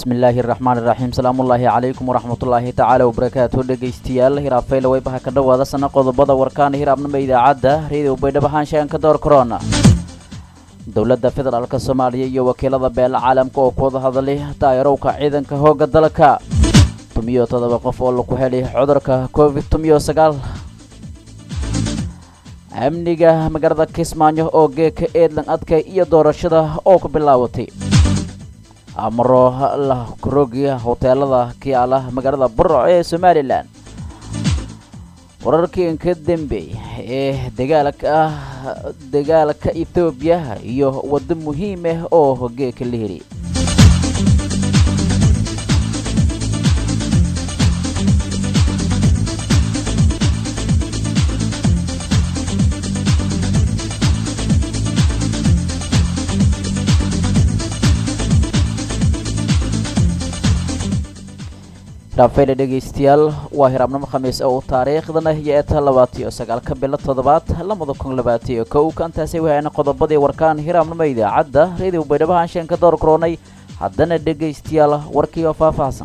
bismillaahi raxmaani raxiim salaamullaahi calaykum waraxmatullaahi tacaala wabarakaatu dhegaystayaal hiraabfayla weybaha ka dhowaada sana qodobada warkaana hiraabnima idaacadda reediyo baydhabo haanshaan ka door korona dowladda federaalka soomaaliya iyo wakiilada beela caalamka oo ku wada hadlay daayarowka ciidanka hoogga dalka tumiyo toddoba qof oo laku helay cudurka covid tumiyo sagaal amniga magaalada kismaayo oo geeka eedlan adkay iyo doorashada oo ku bilaabatay amaro la kurogiya hoteelada kiyaala magaalada burco ee somalilan wararkii inka dambeey ee dagaalka ah dagaalka ethoobiya iyo waddo muhiim ah oo geeka la heli raafayla dhegaystayaal waa hiraabnimo khamiis oo taariikhdana iyo eeta labaatiyo sagaalka bilo toddobaad lamada kun labaatiyo kow kaantaasi waxayna qodobadii warkaan hiraabnimo idaacadda reediyo baydhabo haanshaan ka door koronay haddana dhegaystayaal warkii oo faahfaahsan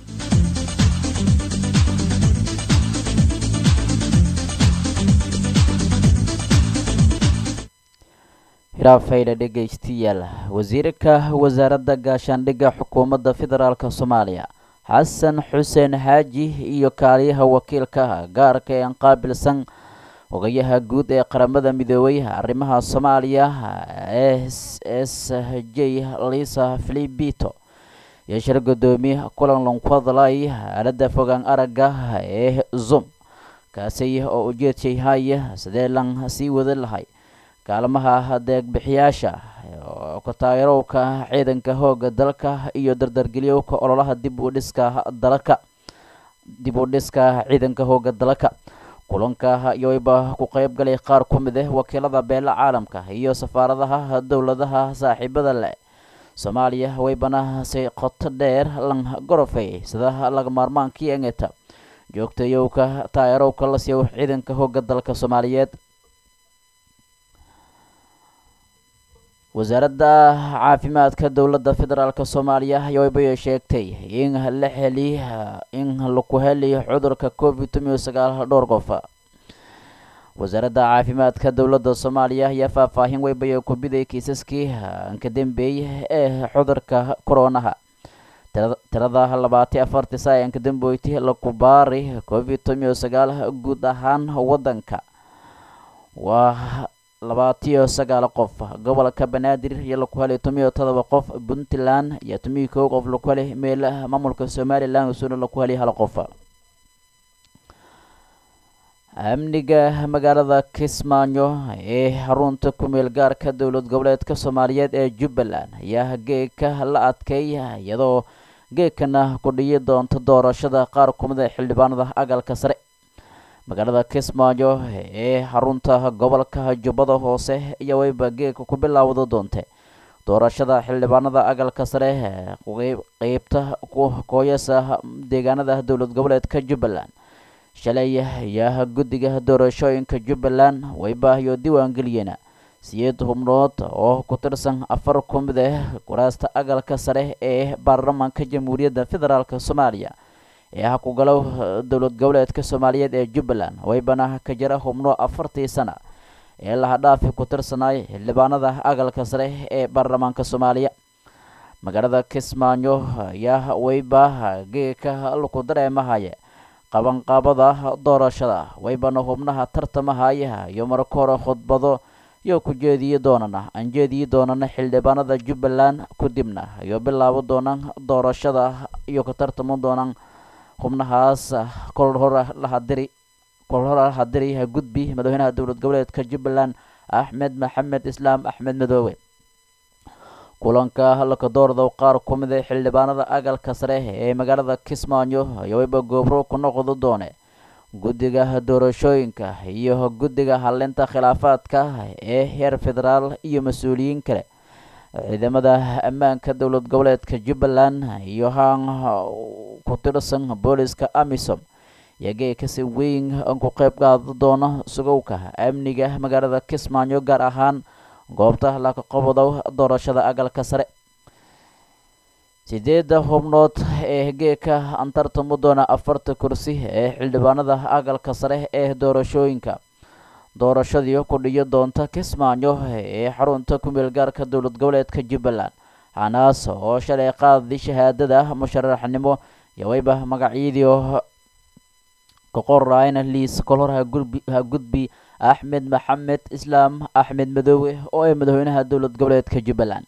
hiraafayla dhegaystayaal wasiirka wasaaradda gaashaandhigga xukuumadda federaalk soomaaliya xasan xuseen xaaji iyo kaaliyaha wakiilka gaarka ee qaabilsan ogayaha guud ee qaramada midoobay arrimaha soomaaliya s s j lisa filibito iyo shir gudoomiye kulan lanku hadlay aalada fogaan aragga ee zoom kaasi oo ujeedshay haya sidee lan sii wada lahay kaalmaha deegbixiyaasha kataayarowka ciidanka hooga dalka iyo dardargelyowka ololaha dib u dhiska dalka dib u dhiska ciidanka hooga dalka kulanka yowayba ku qeyb galay qaar ku mid ah wakiilada beela caalamka iyo safaaradaha dowladaha saaxiibada leh soomaaliya waybana si qoto dheer lan gorofay sida laga maarmaankii engeta joogtayowka taayarowka la siiyo ciidanka hooga dalka soomaaliyeed wasaaradda caafimaadka dowladda federaalk soomaaliya yowayba sheegtay in la heli in laku heli cudurka covid tumiyo sagaal dhowr qof wasaaradda caafimaadka dowladda soomaaliya ayaa faahfaahin weybaya ku biday kiisaskii ka dambeeyey ee cudurka koronaha tirada labaati afartii saayanka dambeyti laku baari covid tumiyo sagaal guud ahaan wadanka waa labaatiyo sagaal qof gobolka banaadir iyo laku helay tumiyo todoba qof puntland iyo tumiyo kow qof laku helay meel maamulka somalilan usuna laku helay hal qof amniga magaalada kismaayo ee xarunta kumeel gaarka dowlad goboleedka soomaaliyeed ee jubbaland ayaa geeka la adkay iyadoo geekana ku dhiyi doonto doorashada qaar kumida xildhibaanada agalka sare magaalada kismaayo ee xarunta gobolka jubbada hoose iyo wayba geeka ku bilaawda doonte doorashada xildhibaanada agalka sare qeybta kooyasa deegaanada dowlad goboleedka jubbaland shalay ayaa guddiga doorashooyinka jubbaland waybaahyo diiwaangeliyeen siyeed hubnood oo ku tirsan afar ku mid ah kuraasta agalka sare ee baarlamaanka jamhuuriyadda federaalk soomaaliya ee ah ku galow dowlad goboleedka soomaaliyeed ee jubbaland waybana ka jira hubno afartii sana ee lahadhaafi ku tirsanaay xildhibaanada agalka sare ee baarlamaanka soomaaliya magaalada kismaayo ayaa wayba geeka laku dareemahaya qabanqaabada doorashada waybana hubnaha tartamahaya iyo marka hore khudbado iyo ku jeediyi doonana aan jeediyi doonana xildhibaanada jubbaland kadibna iyo bilaabo doonaan doorashada iyo ka tartamo doonaan xubnahaas kol hore lahadiri kol hore lahadiri gudbi madaxweynaha dowlad goboleedka jubbaland axmed maxamed islaam axmed madoobe kulanka halka doorda qaar ku mid a xildhibaanada agalka sare ee magaalada kismaayo ayawayba goobro ku noqdo doone guddiga doorashooyinka iyo guddiga halinta khilaafaadka ee heer federaal iyo mas-uuliyiin kale ciidamada ammaanka dowlad goboleedka jubbaland iyo haan ku tirsan booliska amisom iyagee kasi weyn ku qeyb qaada doona sugowka amniga magaalada kismaayo gaar ahaan goobta laga qabodo doorashada agalka sare sideedda xubnood ee geeka antartamo doona afarta kursi ee xildhibaanada aqalka sare ee doorashooyinka doorashadii ku dhiyo doonta kismaayo ee xarunta kumeel gaarka dowlad goboleedka jubbaland hanaas oo shalay qaadi shahaadada musharaxnimo iyo wayba magacyadii kaqorayna liis kolhor ha gudbi axmed maxamed islaam axmed madoowe oo ay madaxweynaha dowlad goboleedka jubbaland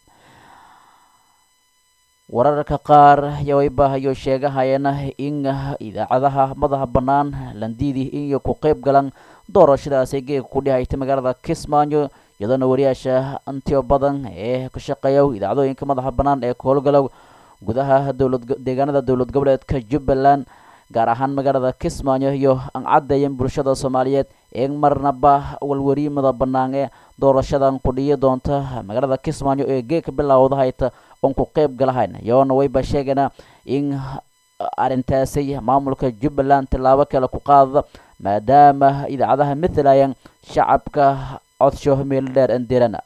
wararka qaar yawaybahayo sheegahayana in idaacadaha madaxa bannaan landiidi iyo ku qeyb galan doorashadaasi geega ku dhihaytay magaalada kismaayo iyadoona wariyaasha intiyo badan ee ka shaqeeya idaacadooyinka madaxa bannaan ee ka howlgalow gudaha dowlad deegaanada dowlad goboleedka jubbaland gaar ahaan magaalada kismaayo iyo aan caddeeyan bulshada soomaaliyeed ee marnaba walwariimada bannaan ee doorashadan ku dhiyi doonta magaalada kismaayo ee geegka bilowda hayta oon ku qeyb galahayn iyadoona wayba sheegana in arrintaasi maamulka jubbaland tillaabo kale ku qaadada maadaama idaacadaha mathalayaan shacabka codsho meel dheer andirana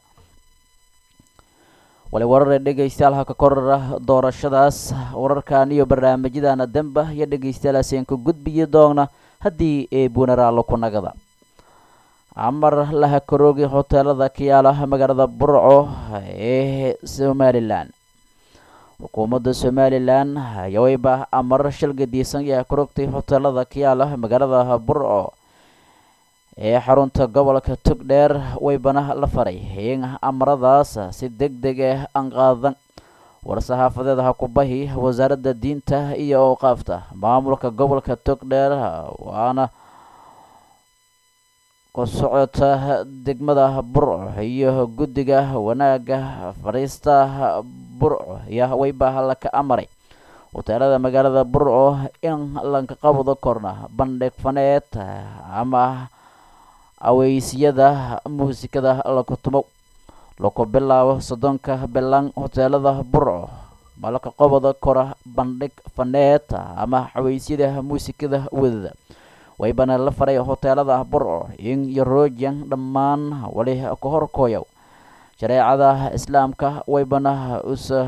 wali warare dhegeystayaal haka korara doorashadaas wararkan iyo barnaamijyadana damba iyo dhegeystayaalaaseen ka gudbiyi doona haddii ee bunaraalo ku nagada amar laha karoogi hoteelada kayaala magaalada burco ee somalilan xukuumadda somalilan yawayba amar shalgadiisan yaa karogtay hoteelada kayaala magaalada burco ee xarunta gobolka togdheer waybana la faray in amaradaas si deg deg ah aan qaadan war-saxaafadeed ha ku bahi wasaaradda diinta iyo awqaafta maamulka gobolka togdheer waana ku socota degmada burco iyo guddiga wanaagga fadhiista burco iyo wayba laka amaray hoteelada magaalada burco in lanka qabdo korna bandhig faneed ama aweysyada muusikada laku tumo laku bilaabo soddonka bilan hoteelada burco malaka qobada kora bandhig faneed ama xaweysyada muusikada wadada waybana la faray hoteelada burco in yoroojan dhammaan wali ka horkooyow shareecada islaamka waybana usa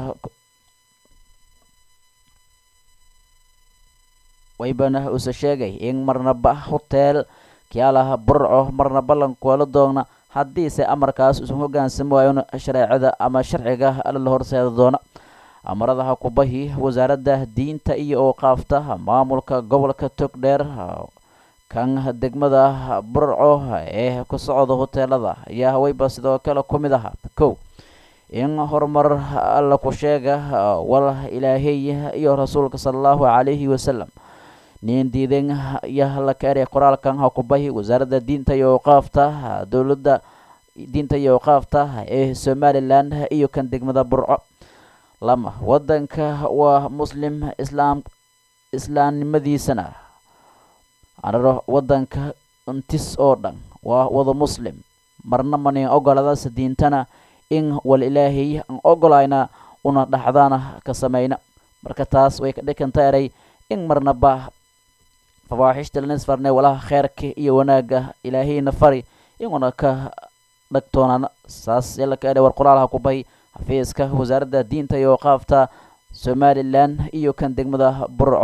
waybana usa sheegay in marnaba hoteel kiyaalaha burco marna ballankuala doona haddiise amarkaas usan hogaansami waayon shareecada ama sharciga la horseeda doona amaradaha kubahi wasaaradda diinta iyo ooqaafta maamulka gobolka togdheer kan degmada burco ee ku socda hoteelada ayaa haweyba sidoo kale ku mid aha kow in horumar alla ku sheega wal ilaahay iyo rasuulka sala allahu calayhi wasalam nin diiden iyo laka eray qoraalkan ha ku bahi wasaaradda diinta iyo awqaafta dowladda diinta iyo awqaafta ee somalilan iyo kan degmada burco lama wadanka waa muslim islaam islaamnimadiisana anaro wadanka intis oo dhan waa wada muslim marna manin ogoladaas diintana in wal ilaahay aan ogolayna una dhaxdaana ka samayna marka taas way ka dhikanta eray in marnaba fawaaxishta lanisfarne walaha kheerka iyo wanaagga ilaahayna fari inuna ka dhagtoonana saas yalaka eray war qoraalha ku bay xafiiska wasaaradda diinta iyo waqaafta somalilan iyo kan degmada burco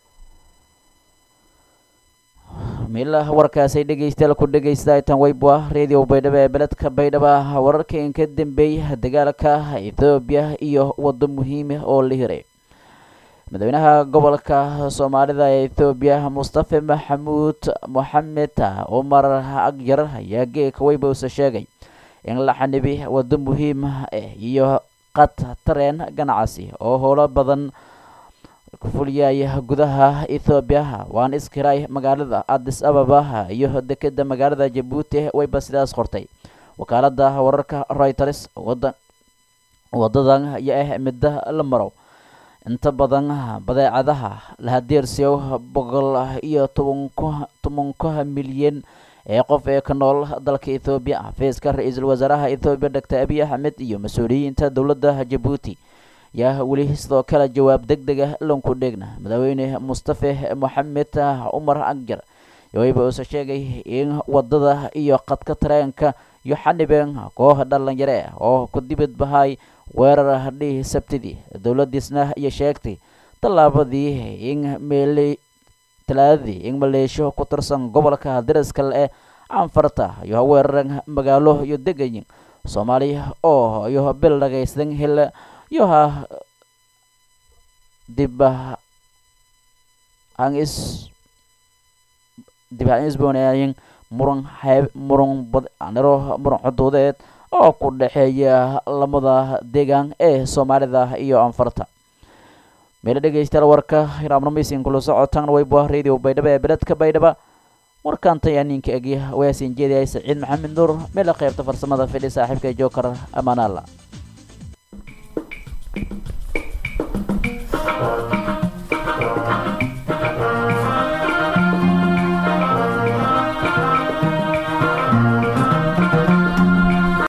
milah warkaasay dhegeystayaal ku dhegeystaaytan weybwa radio baydhabo ee beledka baydhaba wararka in ka dambeeyay dagaalka ethoobiya iyo waddo muhiima oo la hiray madaxweynaha gobolka soomaalida ee ethoobiya mustafa maxamuud moxamed cumar agyar ayaa geeka weybowse sheegay in la xanibi waddo muhiim ah iyo qad tareen ganacsi oo howlo badan kufuliyaya gudaha ethoobiya waan iskiray magaalada addis ababa iyo dekeda magaalada jabuuti wayba sidaas qortay wakaalada wararka reuters wada wadadan ayaa ah midda la maro inta badan badeecadaha la hadeersiyo boqol iyo tobank tobanka milyan ee qof ee ka nool dalka ethoobiya xafiiska ra-iisul wasaaraha ethoobiya doctor abiy axmed iyo mas-uuliyiinta dowladda jabuuti yaa weli sidoo kale jawaab deg deg ah lanku dheegna madaxweyne mustafe moxamed cumar agjar wayba uuse sheegay in wadada iyo qadka tareenka iyo xanibeen koox dhalinyare oo ku dibad bahay weerar hadhii sabtidii dowladiisna iyo sheegtay tallaabadii in meele talaadadii in maleesho ku tirsan gobolka dariska le canfarta iyo weeraran magaalo iyo degayin soomaaliya oo iyo bil dhagaysadan hel iyo ha dib aan is dib aan isboonayin muran xeeb muran badaniro muran xuduudeed oo ku dhexeeya lamada deegaan ee soomaalida iyo anfarta meelo dhegeystayaal warka hiraamnameysin kula socotaan wayba radio baydhaba ee beledka baydhaba warkaanta ayaa ninka egya waasin jeediyay saciid maxamed nuur meela qaybta farsamada fidhi saaxiibka jookar amaanaala